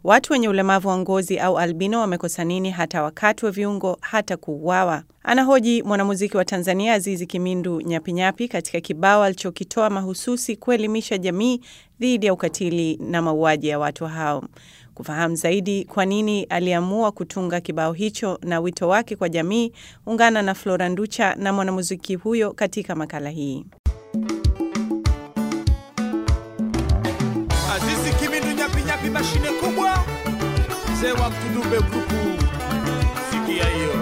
Watu wenye ulemavu wa ngozi au albino wamekosa nini hata wakati wa viungo hata kuuawa? Anahoji mwanamuziki wa Tanzania Azizi Kimindu Nyapinyapi katika kibao alichokitoa mahususi kuelimisha jamii dhidi ya ukatili na mauaji ya watu hao. Kufahamu zaidi kwa nini aliamua kutunga kibao hicho na wito wake kwa jamii, ungana na Flora Nducha na mwanamuziki huyo katika makala hii. Azizi Kimindu Nyapinyapi, mashine kubwa, mzee wa Mtudumbe grupu, sikia hiyo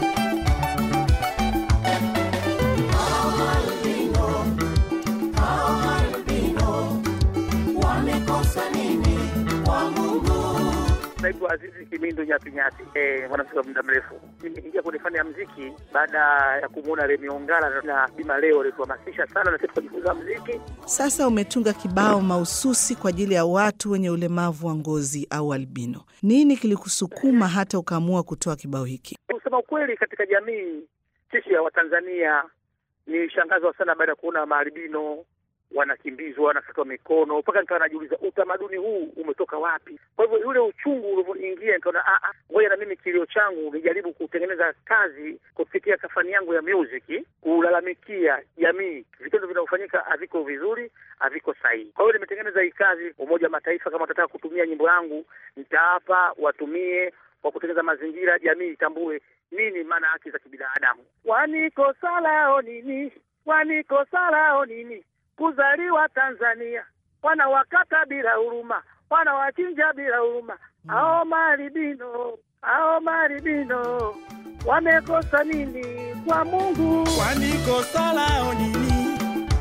Naitwa Azizi Kimindu Nyapinyapi, eh, mwanamuziki wa muda mrefu. Nimeingia kwenye fani ya muziki baada ya kumwona Remi Ongala na Bima Leo alituhamasisha sana na sisi tukajifunza muziki. Sasa umetunga kibao mahususi kwa ajili ya watu wenye ulemavu wa ngozi au albino. Nini kilikusukuma hata ukaamua kutoa kibao hiki? Kusema ukweli, katika jamii sisi ya Watanzania nilishangazwa sana baada ya kuona maalbino wanakimbizwa wanakatwa mikono, mpaka nikawa najiuliza utamaduni huu umetoka wapi? Kwa hivyo yule uchungu ulivyoingia, nikaona ngoja na mimi kilio changu nijaribu kutengeneza kazi kupitia kafani yangu ya music, kulalamikia jamii, vitendo vinavyofanyika haviko vizuri, haviko sahihi. Kwa hiyo nimetengeneza hii kazi. Umoja wa Mataifa kama watataka kutumia nyimbo yangu, nitaapa watumie kwa kutengeneza mazingira, jamii itambue nini maana haki za kibinadamu. Wanikosa lao nini? Wanikosa lao nini? kuzaliwa Tanzania, wanawakata bila huruma, wanawachinja bila huruma. Hao maribino, hao maribino wamekosa nini kwa Mungu? wanikosa lao nini?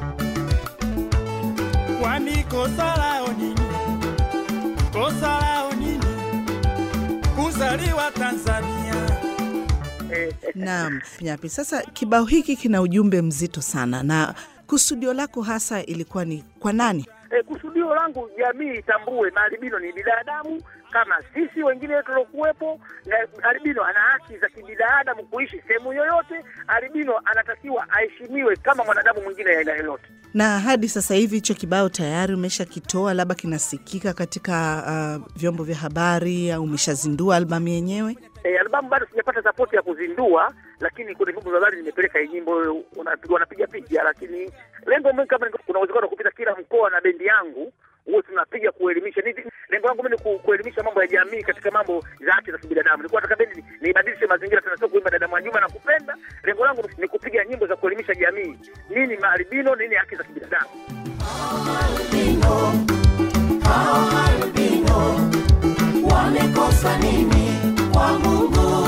Wanikosa lao nini? Kosa lao nini? Kuzaliwa Tanzania. Eh, Naam, Nyapi, sasa kibao hiki kina ujumbe mzito sana, na kusudio lako hasa ilikuwa ni kwa nani? eh, kusudio langu jamii itambue maalbino ni binadamu kama sisi wengine tuliokuwepo, na albino ana haki za kibinadamu kuishi sehemu yoyote. Albino anatakiwa aheshimiwe kama mwanadamu mwingine ya aina yoyote. Na hadi sasa hivi hicho kibao tayari umeshakitoa, labda kinasikika katika uh, vyombo vya habari au umeshazindua albamu yenyewe? E, albamu bado sijapata sapoti ya kuzindua, lakini kwenye vyombo vya habari nimepeleka hii nyimbo, wanapiga wanapiga picha, lakini lengo mimi kama niko- kuna uwezekano wa kupita kila mkoa na bendi yangu huwe tunapiga kuelimisha. Ni lengo langu mimi ni ku, kuelimisha mambo ya jamii katika mambo za haki za kibinadamu. Nilikuwa nataka bendi ni- niibadilishe mazingira, tena sio kuimba dada Mwajuma na kupenda. Lengo langu ni kupiga nyimbo za kuelimisha jamii, nini maalbino, nini haki za kibinadamu. wamekosa nini kwa Mungu?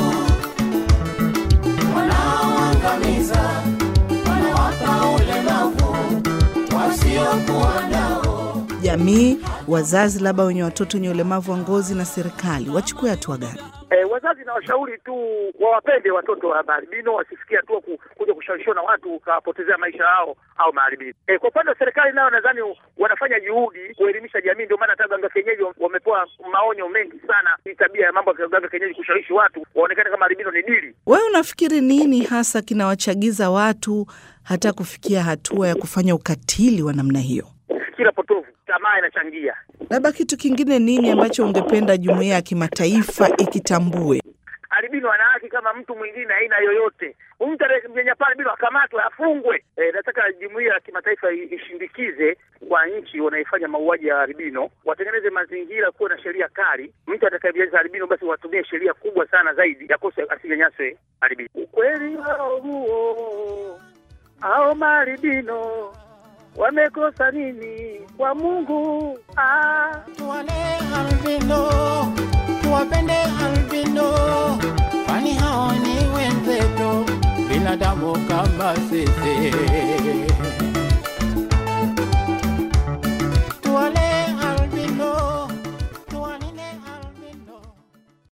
Wanaoangamiza, wanawapa ulemavu wasiokuwa nao. Jamii, wazazi labda wenye watoto wenye ulemavu wa ngozi na serikali wachukue hatua gani? E, wazazi na washauri tu wawapende watoto wa maalbino, wasifikia tu ku, kuja kushawishiwa na watu ukawapotezea maisha yao au maalbino. E, kwa upande wa serikali nayo nadhani wanafanya juhudi kuelimisha jamii, ndio maana hata waganga kienyeji wamepewa maonyo mengi sana, hii tabia ya mambo ya waganga kienyeji kushawishi watu waonekane kama albino ni dili. Wewe unafikiri nini hasa kinawachagiza watu hata kufikia hatua ya kufanya ukatili wa namna hiyo? Fikira potofu, tamaa inachangia. Labda kitu kingine nini ambacho ungependa jumuiya ya kimataifa ikitambue? Albino ana haki kama mtu mwingine aina yoyote. Mtu anayemnyanyapaa albino akamatwe, afungwe. E, nataka jumuiya ya kimataifa i- ishindikize kwa nchi wanaifanya mauaji ya albino, watengeneze mazingira kuwa na sheria kali. Mtu atakayemnyanyasa albino, basi watumie sheria kubwa sana zaidi ya kosa asinyanyaswe albino. Ukweli wao huo, hao maalbino wamekosa nini kwa Mungu? Ah. Tuwale albino, tuwapende albino, kwani hao ni wenzetu, binadamu kama sisi.